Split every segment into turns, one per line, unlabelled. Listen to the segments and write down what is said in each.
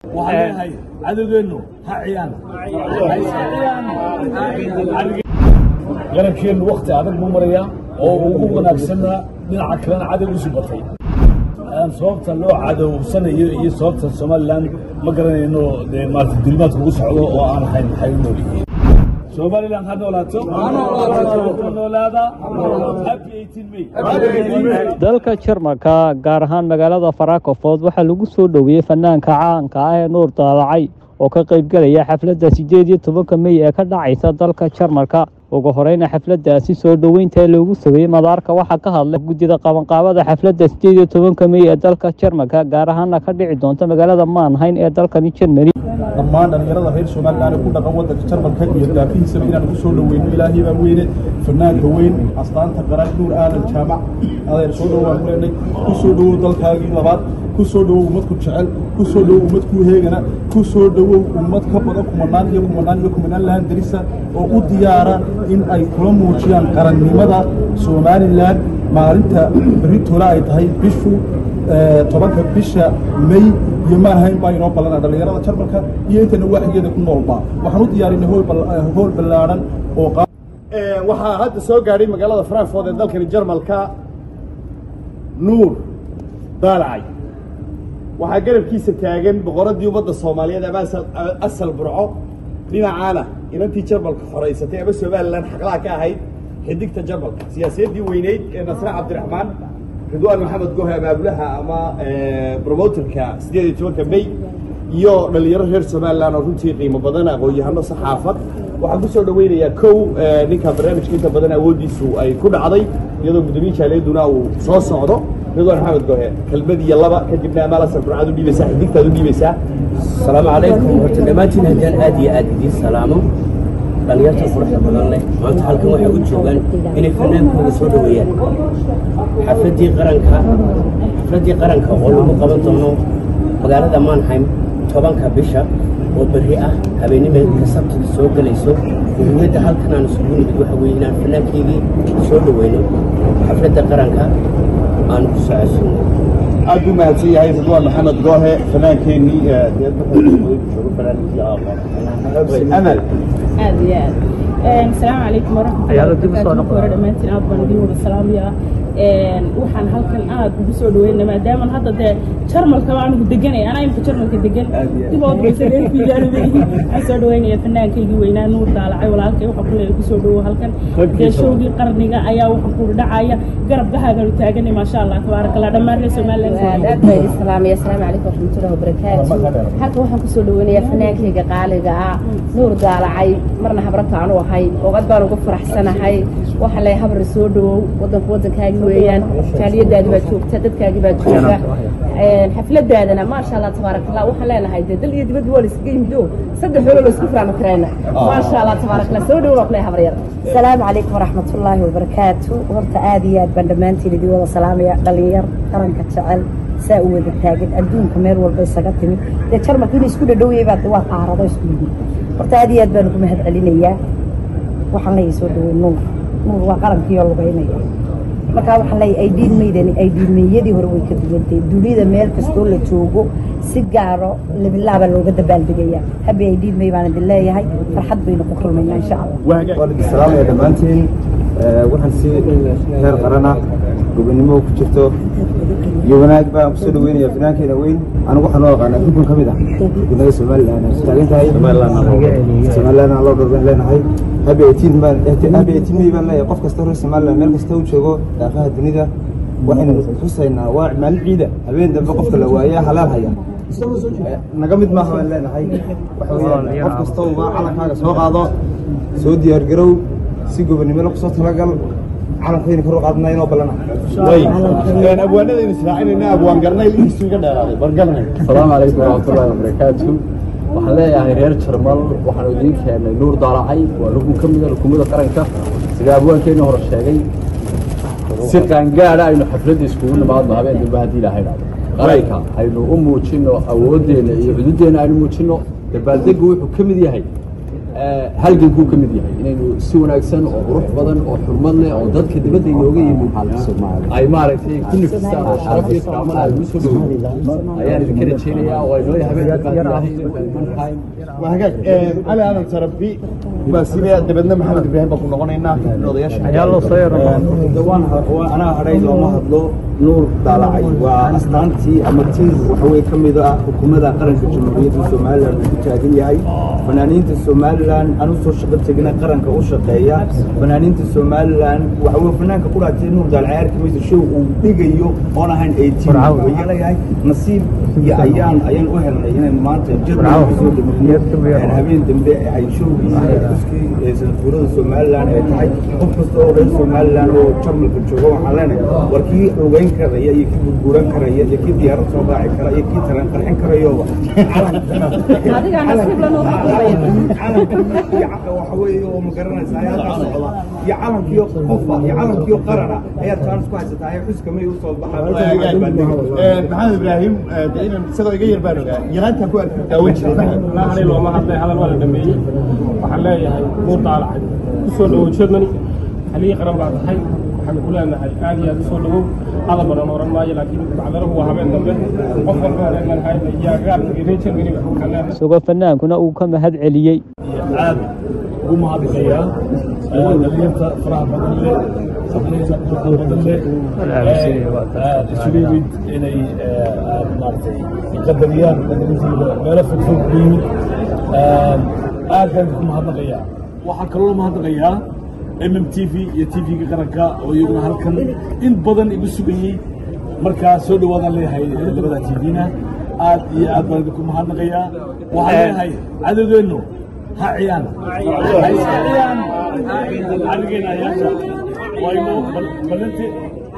waxaan leeyahay cadowgeennu ha ciyaan garabkeennu wakti adag buu marayaa oo ugu wanaagsanna dhinaca kalena cadow isu batay sababta loo cadowsanayo iyo sababta somalilan ma garanayno dee maarata dulmaadka ugu socdo oo aan ahayn maxay u nool yihiin somalilan ha noolaato ha noolaada happy 18 may
dalka jarmalka gaar ahaan magaalada farakofod waxaa lagu soo dhoweeyey fanaanka caanka ah ee nuur daalacay oo ka qaybgelaya xafladda siddeed iyo tobanka mey ee ka dhacaysa dalka jarmalka ugu horeyna xafladdaasi soo dhoweynta loogu sugayey madaarka waxaa ka hadlay guddida qabanqaabada xafladda siddeed iyo tobanka mey ee dalka jarmalka gaar ahaana ka dhici doonta magaalada maanhayn ee dalkani jermani
dhammaan dhallinyarada reer somalilan ee ku dhaqan waddanka jarmalka iyo daafihiisaba inaan ku soo dhoweyno ilaahay baa weyne fanaanka weyn astaanta qaran nuur aadan jaamac adeer soo dhowaan ku leenay ku soo dhowow dalkaagii labaad ku soo dhowow ummad ku jecel ku soo dhowow ummad kuu heegana ku soo dhowow ummad ka badan kumanaan iyo kumanaan iyo kumanaan lahan darisa oo u diyaara in ay kula muujiyaan qarannimada somalilan maalinta beritoole ay tahay bishu tobanka bisha may iyo maanhayn baa inoo ballana dhallinyarada jarmalka iyo intana waaxigeeda ku noolba waxaan u diyaarinay hool ballaadhan oo
waxaa hadda soo gaadhay magaalada frankfort ee dalkani jarmalka nuur daalacay waxaa garabkiisa taagan boqoraddii ummadda soomaaliyeed ama asal burco dhinacaana inantii jarmalka horaysatay ama somalilan xaqlaha ka ahayd xidigta jarmalka siyaasiyaddii weyneyd ee nasre cabdiraxmaan ridwaan maxamed gohe abaabulaha ama bromoterka siddeed iyo tobanka may iyo dhallinyaro reer somalilan oo runtii qiimo badan aqoon-yahano saxaafad waxaan ku soo dhoweynayaa kow ninka barnaamijka inta badan awooddiisu ay ku dhacday iyadoo gudoomiye jaaliyadduna uu soo socdo ridwaan maxamed gohe kelmad iyo laba kadibna amaal asal burcad u dhiibaysaa xidigtaad u dhiibaysaa
asalaamu calaykum horta dhammaantiin haddaan aad iyo aad idiin salaamo dhallinyarta quruxda badan leh maanta halkan waxay u joogaan inay fanaankooda soo dhoweeyaan xafladdii qaranka xafladdii qaranka oo lagu qaban doono magaalada manheim tobanka bisha oo berri ah habeennimadka sabtida soo gelayso muhiimadda halkan aan isugu nimid waxa weeye inaan fanaankeygii soo dhoweyno xafladda qaranka aan ku socodsiino
aad buu mahadsan yahay ridwaan maxamed goohe fanaankeenii amal
aad iyo aad asalaamu calaykum waraxmatullahi hore dhammaantiin aad baan idin wada salaamayaa waxaan halkan aad ugu soo dhaweyna maadaama hadda dee jarmalkaba anigu deganay anaa imka jarmalka degan dibood waxaan soo dhaweynaya fanaankaygii weynaa nuur daalacay walaalkay waxa kule kusoo dhawo halkan dee showgii qarniga ayaa waxa kula dhacaya garabkahaagan taaganay maasha allah tabaaraka allah dhammaan reer somaliland
aad baa idin salaamaya asalaamu calaykum waraxmatullahi wabarakaatu halkan waxaan kusoo dhaweynayaa fanaankayga qaaliga ah nuur daalacay marna habrata aanu ahay oogad baan ugu faraxsanahay waxa lay habri soo dhawow wadanku wadankaagi weeyaan jaaliyadaadi baa joogta dadkaagi baa jooga xafladaadana maasha allah tabaaraka allah waxaan leenahay dee dal iyo dibadba waa la iskaga yimid oo saddex xoolo la isku fahmi karayna maasha allah tabaaraka allah soo dhawow waa kulay habar yar
asalaamu calaykum waraxmatullaahi wabarakaatu horta aad iyo aad baan dhammaantiin idin wada salaamaya dhalinyar qaranka jecel saa u wada taagan adduunka meel walba isaga timid dee jarmalka inay isku dhadhowiyay baa waa qaarado isku yimid horta aad iyo aad baan ugu mahad celinayaa waxaan leeyahay soo dhaweyn nuur nuur waa qarankiioo lugaynaya markaa waxaan leeyahay aydiin maydani aydiinmeeyadii hore way ka duwantay dunida meel kastoo la joogo si gaaro labilaaba looga dabaaldegaya habi aydiin may baan idin leeyahay farxad baynu ku kulmaynaa insha allah
waan idin salaamaya dhammaantiin waxaan si heer qarana gobonimo ku jirto iyo wanaag baan kusoo dhaweynaya finaankeena weyn anigu waxaan loo aqaanaa rukun ka mid ah rukunada somalilan taagan tahay somalilan loo dhorban leenahay habi eitiin baan habi eitiin may baan leeyahay qof kasta reer somalilan meel kasta u joogo daafaha dunida waxaynu xusaynaa waa maalin ciida habeen dambe qofka la waayaa halaal haya naga mid maaha baan leenahay waxa weeyaan qof kasta uba calankaaga soo qaado soo diyaargarow si gobonnimo la kusoo talagal calankayna kor u qaadnaa inoo ballana
abwaanadaynu israacinayna abwaan garnayl inkiisu iga dheeraaday bar garnay
asalaamu calaykum waraxmatullaahi wabarakaatu waxaan leeyahay reer jarmal waxaanu idiin keennay nuur daalacay waa rukun ka mida rukumada qaranka sida abwaankeenna hore sheegay si qaangaadha aynu xafladda iskugu nimaadno habeen dambe haddii ilaahay dhacdo qaranka aynu u muujinno awooddeenna iyo xuduuddeenna aynu muujinno dabaaldeggu wuxuu ka mid yahay halgankuu ka mid yahay inaynu si wanaagsan oo qurux badan oo xurmad leh oo dadka dibadda inooga yimid ay maaragtay ku nifistaan oo sharaf iyo karaamada ay ugu soo dhaweeyeen ayaan idinka rajaynayaa oo ay noo habeenka baadiyahay manheim
waa hagaag cali aadan tarabi waa sidee dabeedna maxamed ibraahim baan ku noqonaynaa
odayaasha anaa hadhay looma hadlo nuur daalacay waa astaantii ama tiir waxaweye ka mid ah xukuumadda qaranka jamhuuriyadda somalilan uu ku taagan yahay fanaaniinta somalilan aan u soo shaqo tegina qaranka u shaqeeya fanaaniinta somalilan waxaweye fanaanka ku dhaatay nuur daalacay arkimaysa show uu dhigayo oon ahayn eighteen way leeyahay nasiib iyo ayaan ayaan u helnay inaynu maanta jadwal soo dhameeyo habeen dambe ay showgiisa xuskii sanadguurada somalilan ay tahay qof kasta oo reer somalilan oo jarmalka jooga waxaan leenahay war kii ogeyn karaya iyo kii gurguran karaya iyo kii diyaarad soo raaci kara iyo kii tareen qarxin karayoba waxa weeye oo ma garanaysaa ayaa halkaa socda iyo calankiyo qofa iyo calankiyo qarana ayaa taanis ku haysataa ee xuska may usoo
maxamed ibraahim de inan isagoo iga yar baan ogaa yaraantaa ku arki daawan jiray
ani looma hadlay hadal waa la dhameeyey waxaan leeyahay nuur daalacay usoo dhawow germany halihii qaran baa tahay waxaan ku leenahay aad iyo aad usoo dhawow hadal badan oran maayo laakiin bacdarahu waa habeen dambe qof walba reer hayna iyo agaarka iyo reer germany waxaan leenahay
isagoo fanaankuna uu ka mahad celiyey
aad ugu mahadinayaa dhalinyarta faraha badan leh sabraysa faraha badan leh isugu yimid inay maaragtay qadariyaan qadarintiida meelo fogfog ku yimid aad baan ku mahadnaqayaa waxaan kaloo mahadnaqayaa mm t v iyo t v-ga qaranka oo iyaguna halkan in badan igu sugayey markaa soo dhawaadaan leeyahay labada t v-na aad iyo aad baan idinku mahadnaqayaa waxaan leeyahay cadowgeennu ha ciyaan ha iska ciyaan arigeena ayaasha wayno balinti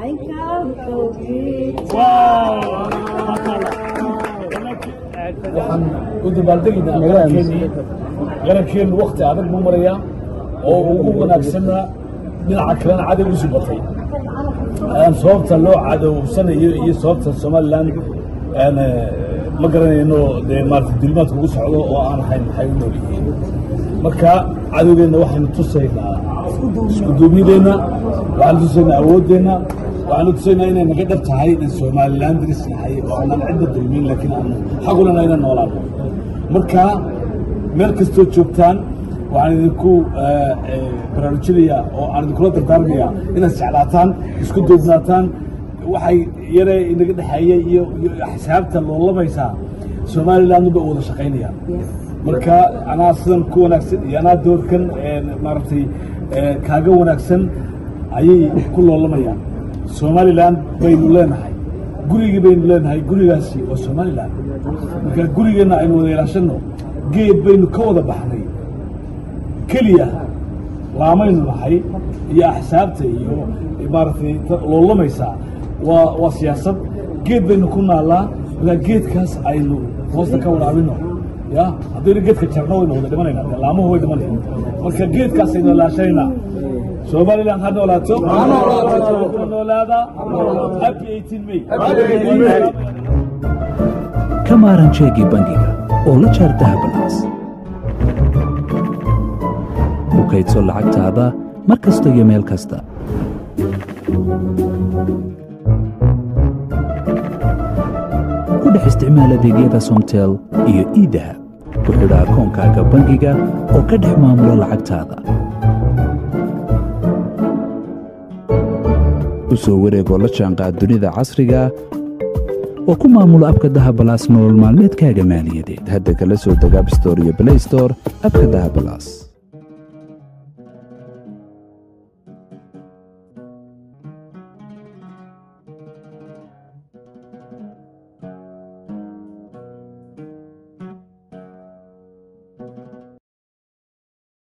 waxaan u dabaaldegaynaa garankeenii garankeennu wakti adag buu marayaa oo ugu wanaagsanna dhinaca kalena cadow isu batay sababta loo cadowsanayo iyo sababta somalilan ma garanayno dee maarata dulmaadka ugu socdo oo aan ahayn maxay u nool yihiin marka cadowgeenna waxaynu tusaynaa isku duubnideenna waxaanu tusaynaa awooddeenna waxaanu tusaynaa inay naga dhab tahay in somalilan diris nahay oo aanan cidda dulmin laakiin aanu xaqulana inaan noolaano marka meel kastoo joogtaan waxaan idinku baraarujinayaa oo aan idinkula dardaarmayaa inaad jeclaataan isku duubnaataan waxay yare inaga dhexeeyey iyo xisaabta loolamaysaa somalilandnu bay wada shaqaynayaan marka anaa sidan ku wanaagsan iyo anaa doorkan maaragtay kaaga wanaagsan ayay ku loolamayaan somalilan baynu leenahay gurigii baynu leenahay gurigaasi waa somalilan marka gurigeenna aynu wada ilaashanno geed baynu ka wada baxnay keliya laamaynu nahay iyo axsaabta iyo maaragtay loolamaysaa waa waa siyaasad geed baynu ku naallaa markaa geedkaas aynu hoosta ka waraabino ya haddaynu geedka jarno waynu wada dhimanayna dee laamuhu way dhimanaya marka geedkaas aynu ilaashanaynaa somaliland ha noolaato ha noolaada happy 18 may
ka maaran jeegii bangiga oo la jaar dahabanaas ku kaydso lacagtaada mar kasta iyo meel kasta ku dhex isticmaal adeegyada somtel iyo iidahab ku xidha akoonkaaga bangiga oo ka dhex maamulo lacagtaada u soo wareegoo la jaanqaad dunida casriga oo ku maamulo abka dahabalaas nolol maalmeedkaaga maaliyadeed hadda kala soo deg abstore iyo blaystore abka dahabalaas